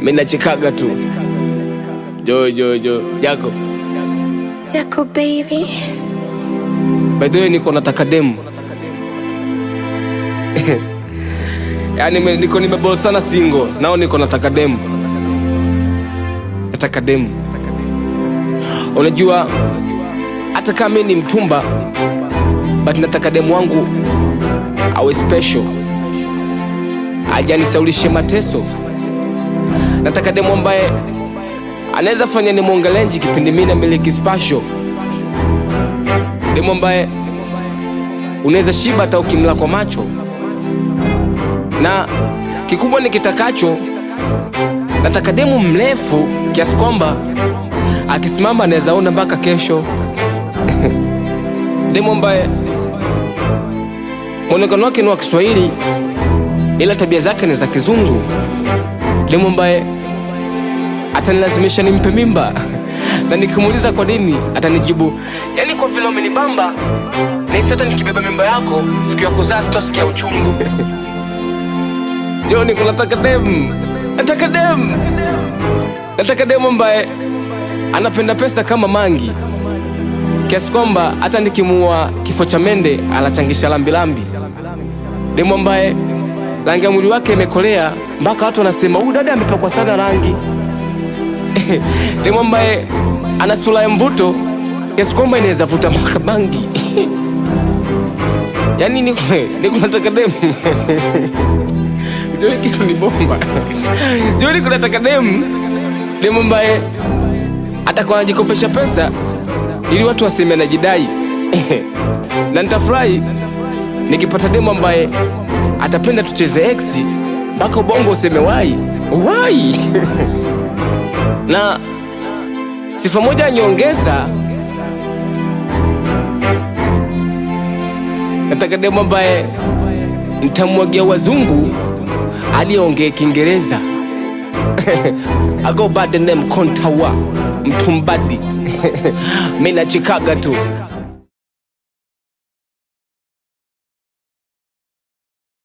mi nachekaga tu jo jo jo jako Jaco baby. by the way niko nataka demu yaani me- niko nimebol sana singo nao niko nataka demu nataka demu unajua hata kama mi ni mtumba but nataka demu wangu awe special ajanisaulishe mateso nataka demu ambaye anaweza fanya ni mwongelenji kipindi mi namiliki spasho demu ambaye unaweza shiba hata ukimla kwa macho na kikubwa ni kitakacho nataka demu mrefu kiasi kwamba akisimama anaweza ona mpaka kesho demu ambaye mwonekano wake ni wa kiswahili ila tabia zake ni za kizungu demu ambaye atanilazimisha nimpe mimba na nikimuuliza kwa nini atanijibu yani kwa vile umenibamba nahisi hata nikibeba mimba yako siku ya kuzaa sitosikia uchungu joni kunataka demu nataka demu nataka demu ambaye anapenda pesa kama mangi kiasi kwamba hata nikimuua kifo cha mende anachangisha lambilambi demu ambaye rangi ya mwili wake imekolea mpaka watu wanasema huyu dada ametokwa sana rangi demu ambaye ana sura ya mvuto kiasi kwamba inaweza vuta mpaka bangi yaani niko niko nataka demu Joni kitu ni bomba Joni kunataka demu demu ambaye atakuwa anajikopesha pesa ili watu waseme anajidai na nitafurahi nikipata demu ambaye atapenda tucheze ex mpaka ubongo useme wai wai na sifa moja ya nyongeza nataka demu ambaye ntamwagia wazungu aliyeongea kiingereza I go by the name kontawa mtumbadi mi nachikaga tu